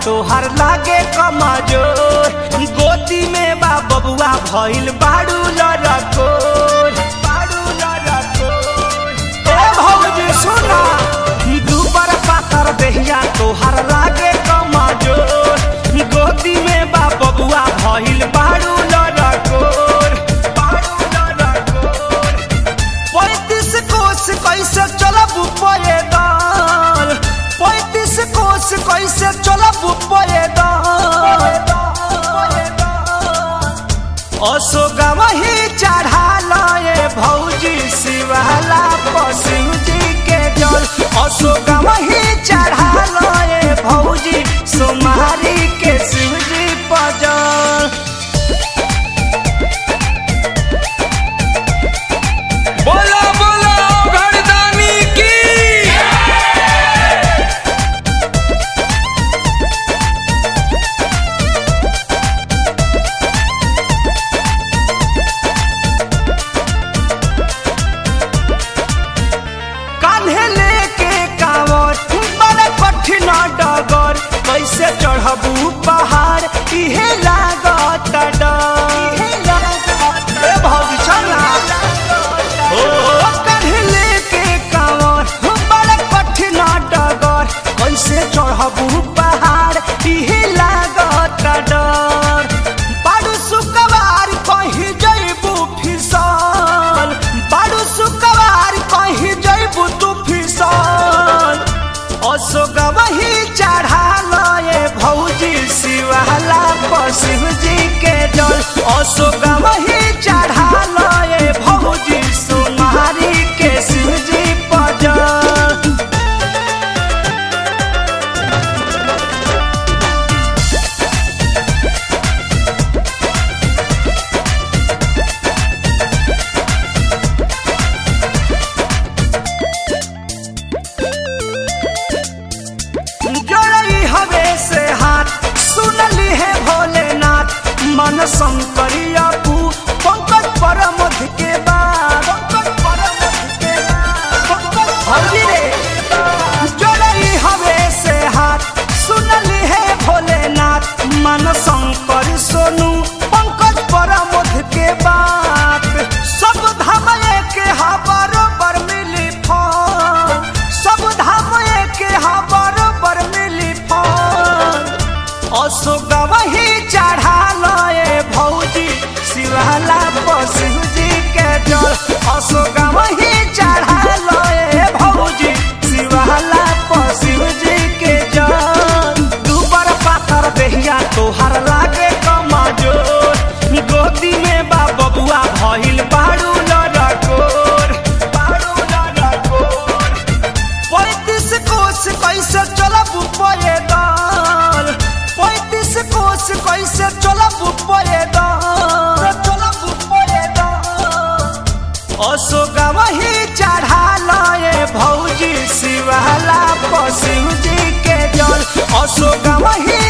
तोहर लागे कमजोर गोदी में बा बबुआ भइल बाड़ू लड़कोर बाड़ू लड़कोर ए भौजी सुना दुबर पातर देहिया तोहर लागे कमजोर गोदी में बा बबुआ भइल बाड़ू लड़कोर बाड़ू लड़कोर पैंतीस कोस कैसे चलब पैदल पैंतीस कोस कैसे चलब पैदल अशोक वही चढ़ा लए भौजी शिवाला पशु जी के जल अशोक वही चढ़ा लए भौजी सोमारी के शिवजी पजल बोलो बोलो घरदानी की कान्हे लेके कांवर बड़ा कठिन डगर कैसे चढ़बू पहाड़ इहे लागत डर ए भौजी चला ओ कान्हे लेके कांवर बड़ा कठिन डगर कैसे चढ़बू पहाड़ इहे लागत डर बाडू सुकवार कहीं जइबू फिसल बाडू सुकवार कहीं जइबू तू फिसल अशोक वही चढ़ा लए भौजी शिवाला पशु जी के जल अशोक वही चढ़ा लए भौजी सोमारी के शिवजी पजल जोड़ई हवे से हाथ सुनली है भोलेनाथ मन शंकरिया पू पंकज परमध के बाद पंकज परमध के बाद हरि रे जोड़ई हवे से हाथ सुनली है भोलेनाथ मन शंकर सोनू पंकज परमध के बात सब धाम के हा बरोबर मिली फल सब धाम के हा बरोबर मिली फल अशोक वही चढ़ा लए भौजी शिवाला पशु जी के जल अशोक वही चढ़ा लए भौजी शिवाला पशु जी के जल दुबर पातर देहिया तोहर लागे कमजोर गोदी में बा बबुआ भइल बाड़ू लड़कोर बाड़ू लड़कोर पैंतीस कोस कैसे चलब पैदल पैंतीस कोस कैसे चलब पैदल चलब पैदल अशोक वही चढ़ा लए भौजी शिवाला पशु जी के जल अशोक वही